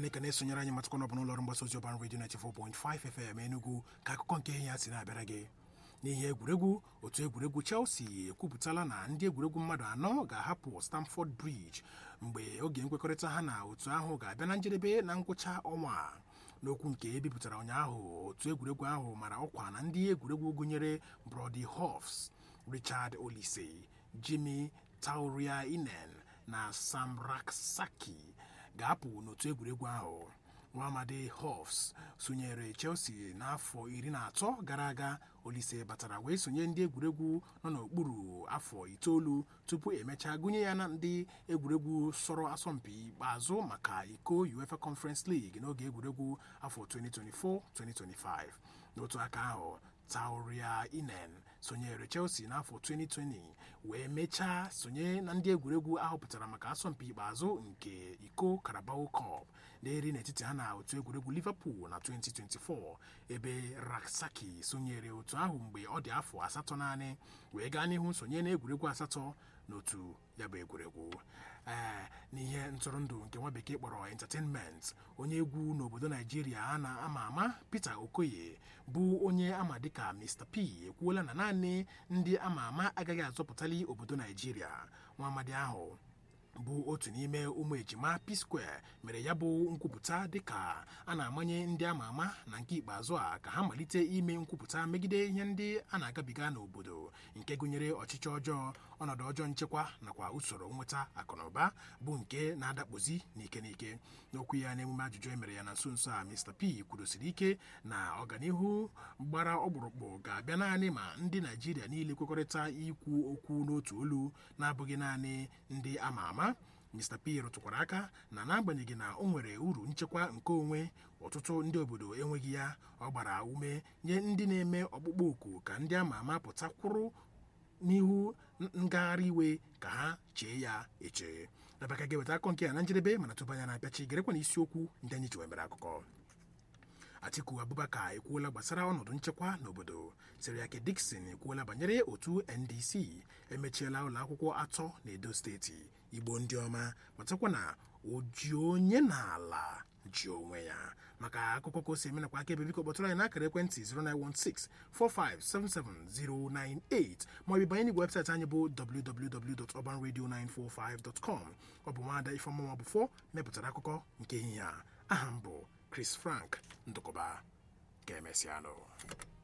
ekene ekene sonyere anyị matakwa n'ọbụ n'ụlọọrụ mgbasa ozi ọban redio 94.5 FM Enugu ka akụkọ nke ihe ya si na-abịara gị n'ihe egwuregwu otu egwuregwu Chelsea ekwupụtala na ndị egwuregwu mmadụ anọ ga-ahapụ Stamford Bridge mgbe oge nkwekọrịta ha na otu ahụ ga-abịa na njedebe na ngwụcha ọnwa a. n'okwu nke ebipụtara ụnyaahụ otu egwuregwu ahụ mara ọkwa na ndị egwuregwu gụnyere Brody Hoffs Richard Olise Jimmy Tauria Inen na Sam Raksaki ga-apụ n'otu egwuregwu ahụ nwaamadi Hoffs sonyere Chelsea n'afọ iri na atọ gara aga Olise batara wee sonye ndị egwuregwu nọ n'okpuru afọ itoolu tupu emechaa gụnye ya na ndị egwuregwu sọrọ asọmpi ikpeazụ maka iko UEFA Conference League n'oge egwuregwu afọ 2024-2025 n'otu aka ahụ Tauria Inen sonyere Chelsea n'afọ 2020 wee mechaa sonye na ndị egwuregwu ahọpụtara maka asọmpi ikpeazụ nke iko Carabao Cup na-eri n'etiti ha na otu egwuregwu Liverpool na 2024 ebe Raksaki sonyere otu ahụ mgbe ọ dị afọ asatọ naanị wee gaa n'ihu sonye na egwuregwu asatọ n'otu ya bụ egwuregwu ee n'ihe ntụrụndụ nke nwa bekee kpọrọ entertainment onye egwu n'obodo naijiria a na-ama ama Peter Okoye bụ onye ama dịka Mr P ekwuola na naanị ndị ama ama agaghị azọpụtali obodo naijiria nwa amadi ahụ bụ otu n'ime ụmụ ejima P-Square mere ya bụ nkwupụta dịka a na-amanye ndị ama ama na nke ikpeazụ a ka ha malite ime nkwupụta megide ihe ndị a na-agabiga n'obodo nke gụnyere ọchịchị ọjọọ ọnọdụ ọjọọ nchekwa nakwa usoro nweta akụnụba bụ nke na-adakpozi n'ike n'ike n'okwu ya n'emume ajụjụ emere ya na nso nso a Mr P kwurusiri ike na ọganihu gbara ọkpụrụkpụ ga-abịa naanị ma ndị Naijiria niile kwekọrịta ikwu okwu n'otu olu na-abụghị naanị ndị ama ama Mr P rụtụkwara aka na n'agbanyeghị na o nwere uru nchekwa nke onwe ọtụtụ ndị obodo enweghị ya ọ gbara ume nye ndị na-eme ọkpụkpọ oku ka ndị ama ama pụta kwụrụ n'ihu ngagharị iwe ka ha chee ya eche dabaka ga-eweta akọ nke ya na njedebe mana tupu anya na-apịachi gerekwa na isiokwu ndị anyị ji wemere akụkọ Atiku Abubakar ekwuola gbasara ọnọdụ nchekwa n'obodo Seriake Dickson ekwuola banyere otu NDC emechiela ụlọ akwụkwọ atọ na Edo steeti Igbo ndị ọma matakwa na oji onye n'ala ji onwe ya maka akụkọ ka o si eme nakwa aka ebe biko kpọtụrụ anyị n'akara ekwentị 09164577098 maọbụ banye n'igwe webụsaịtị anyị bụ www.urbanradio945.com ọ bụ nwaada Ifeọma Bụfọ mepụtara akụkọ nke ehihie a aha m bụ Chris Frank Ndụkọba ga-emesịanụ